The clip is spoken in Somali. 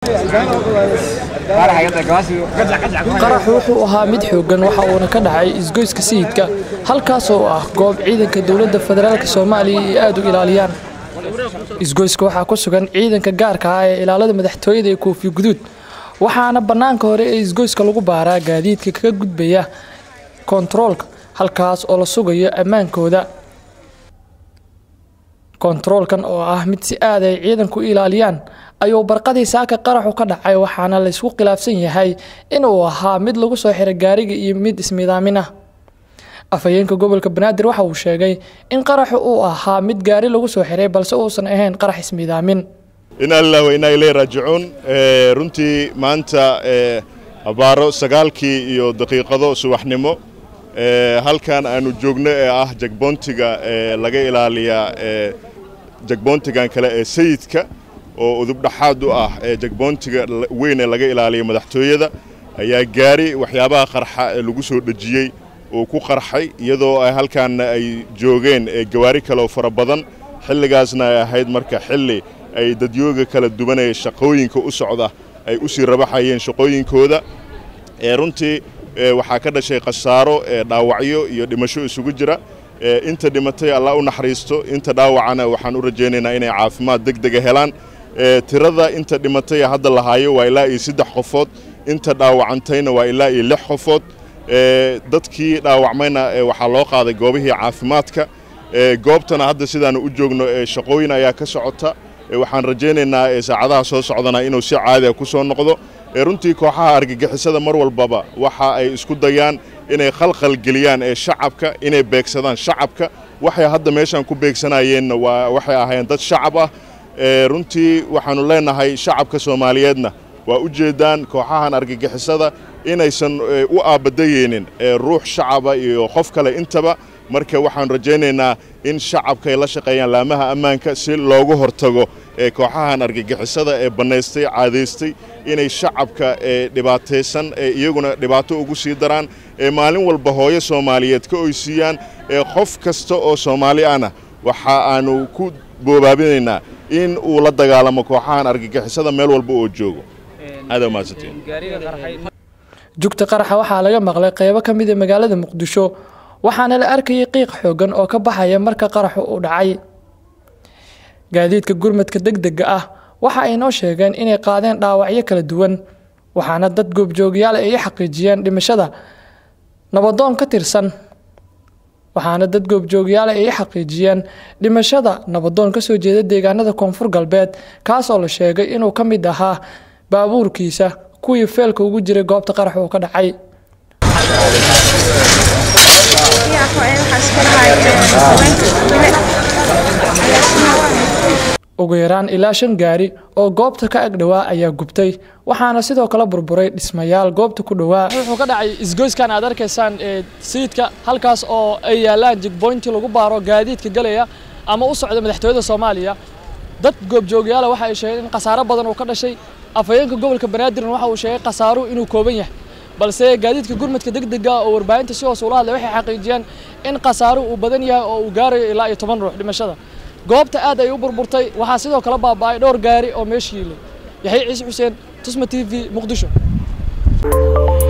qaraxu wuxuu ahaa mid xooggan waxa uuna ka dhacay isgoyska sayidka halkaas oo ah goob ciidanka dowladda federaalk soomaaliya ay aada u ilaaliyaan isgoyska waxaa ku sugan ciidanka gaarka ah ee ilaalada madaxtooyada ee koofi guduud waxaana bannaanka hore ee isgoyska lagu baaraa gaadiidka kaga gudbaya kontaroolka halkaas oo la sugayo ammaankooda kontaroolkan oo ah mid si aad ay ciidanku u ilaaliyaan ayuu barqadii saaka qaraxu ka dhacay waxaana laysku khilaafsan yahay inuu ahaa mid lagu soo xiray gaariga iyo mid ismidaamin ah afhayeenka gobolka banaadir waxa uu sheegay in qaraxu uu ahaa mid gaari lagu soo xiray balse uusan ahayn qarax ismidaamin inaa lilah wa inaa ilay raajicuun runtii maanta abaaro sagaalkii iyo daqiiqado subaxnimo halkan aanu joogno ee ah jagboontiga laga ilaaliyaa jagboontigan kale ee sayidka oo udubdhaxaad u ah jagboontiga weyn ee laga ilaaliya madaxtooyada ayaa gaari waxyaabaha qarxa ee lagu soo dhejiyey uu ku qarxay iyadoo halkaanna ay joogeen gawaari kaleoo fara badan xilligaasna ay ahayd marka xilli ay dadyooga kala duwanaya shaqooyinka u socda ay u sii rabaxayeen shaqooyinkooda runtii waxaa ka dhashay khasaaro dhaawacyo iyo dhimasho isugu jira inta dhimatay allah u naxariisto inta dhaawacana waxaan u rajaynaynaa inay caafimaad deg dega helaan tirada inta dhimatay hadda lahaayo waa ilaa iyo saddex qofood inta dhaawacantayna waa ilaa iyo lix qofood dadkii dhaawacmayna waxaa loo qaaday goobihii caafimaadka goobtana hadda sidaanu u joogno shaqooyin ayaa ka socota waxaan rajaynaynaa saacadaha soo socdana inuu si caadiga ku soo noqdo runtii kooxaha argagixisada mar walbaba waxa ay isku dayaan inay khalkhal geliyaan ee shacabka inay beegsadaan shacabka waxay hadda meeshaan ku beegsanayeenna waa waxay ahaayeen dad shacab ah runtii waxaannu leenahay shacabka soomaaliyeedna waa u jeedaan kooxahan argagixisada inaysan u aabadayeynin ruux shacaba iyo qof kale intaba marka waxaan rajaynaynaa in shacabka ay la shaqeeyaan laamaha ammaanka si loogu hortago kooxahan argagixisada ee bannaystay caadaystay inay shacabka dhibaataysan iyaguna dhibaato ugu sii daraan maalin walba hooyo soomaaliyeed ka oysiiyaan qof kasta oo soomaali ahna waxa aanu ku boobaabinaynaa in uu la dagaalamo kooxahan argagixisada meel walba oo joogo aad mahadsantiin jugta qaraxa waxaa laga maqlay qeybo ka mid a magaalada muqdisho waxaana la arkayay qiiq xoogan oo ka baxaya marka qaraxu uu dhacay gaadiidka gurmadka degdega ah waxa ay noo sheegeen inay qaadeen dhaawacyo kala duwan waxaana dad goobjoogyaal ay xaqiijiyeen dhimashada nabadoon ka tirsan waxaana dad goobjoogyaal ay xaqiijiyeen dhimashada nabadoon ka soo jeeda deegaanada koonfur galbeed kaas oo la sheegay inuu ka mid ahaa baabuurkiisa kuwii feelka ugu jiray goobta qarax uu ka dhacay ugu yaraan ilaa shan gaari oo goobta ka ag dhowaa ayaa gubtay waxaana sidoo kale burburay dhismayaal goobta ku dhowaa wuxuu ka dhacay isgoyskan aad arkaysaan ee sayidka halkaas oo ay yaalaan jigboynti lagu baaro gaadiidka galaya ama u socda madaxtooyada soomaaliya dad goobjoogyaala waxa ay sheegeen in khasaaro badan uu ka dhashay afhayeenka gobolka banaadirna waxa uu sheegay khasaaruhu inuu kooban yahay balse gaadiidka gurmadka degdega oo warbaahinta si hoos ula hadlay waxay xaqiijiyeen in khasaaruhu uu badan yahay oo uu gaarayo ilaa iyo toban ruux dhimashada goobta aad ay u burburtay waxaa sidoo kale baaba'ay dhowr gaari oo meesha yiilay yaxya ciise xuseen tusma t v muqdisho